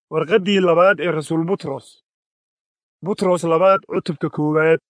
warqaddii labaad ee rasuul butros butros labaad cutubka koowaad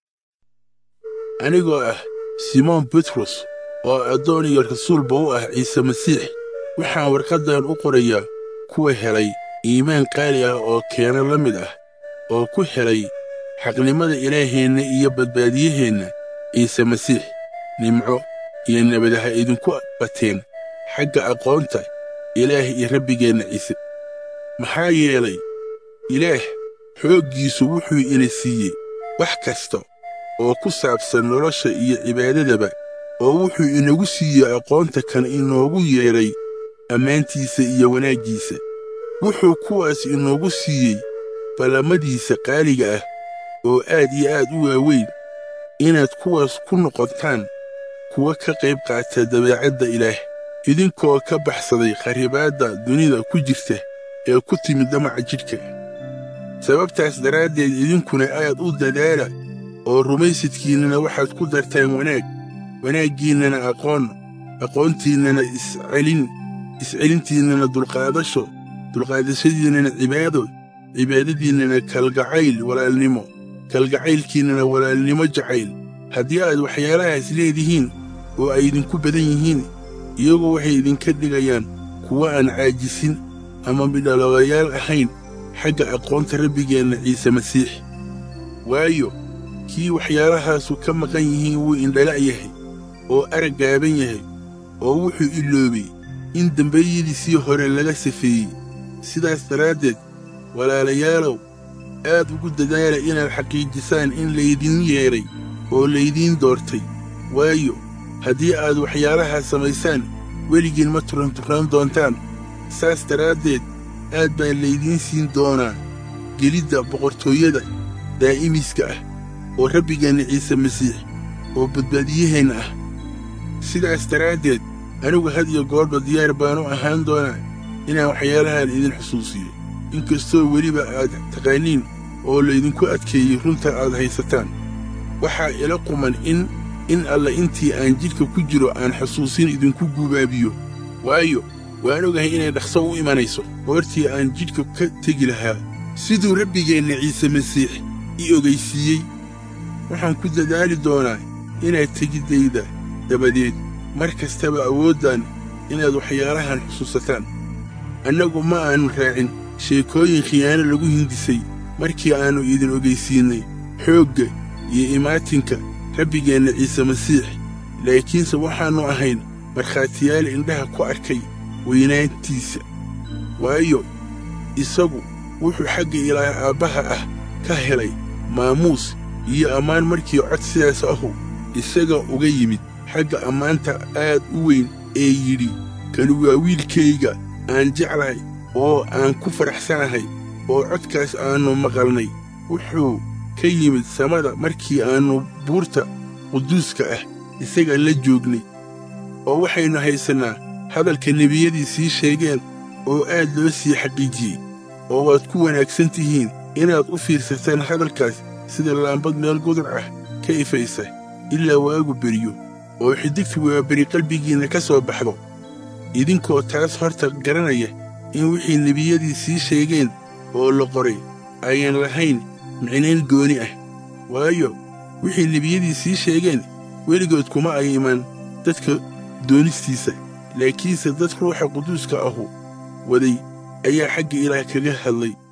anigoo ah simoon butros oo addoon iyo rasuulba u ah ciise masiix waxaan warqaddan u qorayaa kuwa helay iimaan qaali ah oo keena la mid ah oo ku helay xaqnimada ilaaheenna iyo badbaadiyaheenna ciise masiix nimco iyo nabadaha idinku bateen xagga aqoonta ilaah iyo rabbigeenna ciise maxaa yeelay ilaah xooggiisu wuxuu ina siiyey wax kasta oo ku saabsan nolosha iyo cibaadadaba oo wuxuu inagu siiyey aqoonta kan inoogu yeedhay ammaantiisa iyo wanaaggiisa wuxuu kuwaas inoogu siiyey ballamadiisa qaaliga ah oo aad iyo aad u waaweyn inaad kuwaas ku noqotaan kuwa ka qayb qaata dabeecadda ilaah idinkoo ka baxsaday kharibaadda dunida ku jirta ee ku timid damaca jidhka sababtaas daraaddeed idinkuna aad u dadaala oo rumaysadkiinnana waxaad ku dartaan wanaag wanaaggiinnana aqoon aqoontiinnana iscelin iscelintiinnana dulqaadasho dulqaadashadiinnana cibaado cibaadadiinnana kalgacayl walaalnimo kalgacaylkiinnana walaalnimo jacayl haddii aad waxyaalahaas leedihiin oo ay idinku badan yihiin iyagoo waxay idinka dhigayaan kuwa aan caajisin ama midhaloogayaal ahayn xagga aqoonta rabbigeenna ciise masiix waayo kii waxyaalahaasu ka maqan yihiin wuu indhala' yahay oo arag gaaban yahay oo wuxuu iloobay in dembeeyadiisii hore laga safeeyey sidaas daraaddeed walaalayaalow aad ugu dadaala inaad xaqiijisaan in laydin yeedhay oo laydiin doortay waayo haddii aad waxyaalahaas samaysaan weligiin ma turanturaan doontaan saas daraaddeed aad baa laydiin siin doonaa gelidda boqortooyada daa'imiska ah oo rabbigeenna ciise masiix oo badbaadiyaheenna ah sidaas daraaddeed anigu had iyo goorba diyaar baanu ahaan doonaa inaan waxyaalahan idin xusuusiyo inkastoo weliba aad taqaaniin oo laydinku adkeeyey runta aad haysataan waxaa ila quman in in alla intii aan jidhka ku jiro aan xusuusin idinku guubaabiyo waayo waan ogahay inay dhaqso u imanayso goortii aan jidhka ka tegi lahaa siduu rabbigeenna ciise masiix i ogaysiiyey waxaan ku dadaali doonaa inaad tegiddayda dabadeed mar kastaba awooddan inaad waxyaalahan xusuusataan annagu ma aannu raacin sheekooyin khiyaano lagu hindisay markii aannu idin ogaysiinnay xoogga iyo imaatinka rabbigeenna ciise masiix laakiinse waxaannu ahayn markhaatiyaal indhaha ku arkay weynaantiisa waayo isagu wuxuu xagga ilaah aabbaha ah ka helay maamuus iyo ammaan markii cod sidaas ahu isaga uga yimid xagga ammaanta aad u weyn ee yidhi kanu waa wiilkayga aan jeclahay oo aan ku faraxsanahay oo codkaas aannu maqalnay wuxuu ka yimid samada markii aannu buurta quduuska ah isaga la joognay oo waxaynu haysannaa hadalka nebiyadii sii sheegeen oo aad loo sii xaqiijiyey oo waad ku wanaagsan tihiin inaad u fiirsataan hadalkaas sida laambad meel gudur ah ka ifaysa ilaa waagu beriyo oo xidigtu waaberi qalbigiinna ka soo baxdo idinkoo taas horta garanaya in wixii nebiyadii sii sheegeen oo la qoray ayaan lahayn micnayn gooni ah waayo wixii nebiyadii sii sheegeen weligood kuma ay iman dadka doonistiisa laakiinse dad ruuxa quduuska ahu waday ayaa xagga ilaah kaga hadlay